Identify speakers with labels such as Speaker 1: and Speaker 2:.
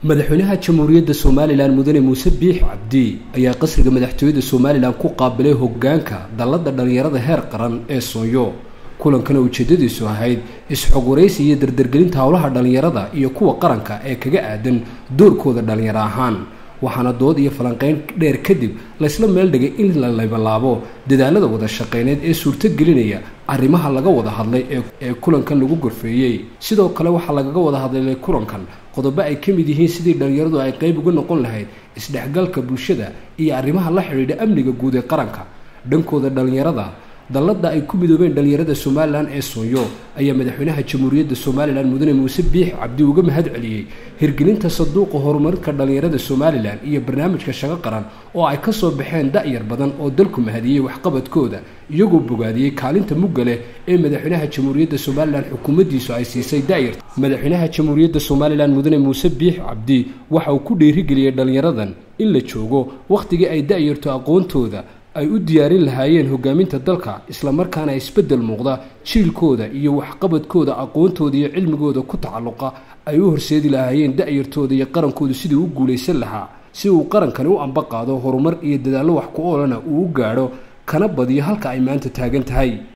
Speaker 1: madaxweynaha jamhuuriyadda somalilan mudane muuse biix cabdi ayaa qasriga madaxtooyada somalilan ku qaabilay hogaanka dallada dhallinyarada heer qaran ee soonyo kulankana ujeedadiisu ahayd is-xogwaraysi iyo dardargelinta howlaha dhallinyarada iyo kuwa qaranka ee kaga aadan doorkooda dhallinyaro ahaan waxaana dood iyo falanqeyn dheer kadib laysla meel dhigay in la laybalaabo dadaalada wada shaqeyneed ee suurtogelinaya arrimaha laga wada hadlay ee kulankan lagu gorfeeyey sidoo kale waxaa lagaga wada hadlay kulankan qodobo ay ka mid yihiin sidii dhallinyaradu ay qayb uga noqon lahayd isdhexgalka bulshada iyo arrimaha la xidhiidha amniga guud ee qaranka dhankooda dhallinyarada dallada ay ku midoobeen dhallinyarada somalilan ee soonyo ayaa madaxweynaha jamhuuriyadda somalilan mudane muuse biix cabdi uga mahad celiyey hirgelinta sanduuqa horumarka dhallinyarada somalilan iyo barnaamijka shaqo qaran oo ay ka soo baxeen da-yar badan oo dalku mahadiyey waxqabadkooda iyagoo bogaadiyey kaalinta mugga leh ee madaxweynaha jamhuuriyadda somalilan xukuumaddiisu ay siisay da-yarta madaxweynaha jamhuuriyadda somalilan mudane muuse biix cabdi waxa uu ku dhiirigeliyey dhallinyaradan in la joogo wakhtigii ay da-yarto aqoontooda ay u diyaarin lahaayeen hogaaminta dalka islamarkaana isbeddel muuqda jiilkooda iyo waxqabadkooda aqoontooda iyo cilmigooda ku tacalluqa ay u horseedi lahaayeen da-yartooda iyo qarankooda sidii u guulaysan lahaa si uu qarankani u amba qaado horumar iyo dadaallo wax ku oolana uu u gaadho kana badiyo halka ay maanta taagan tahay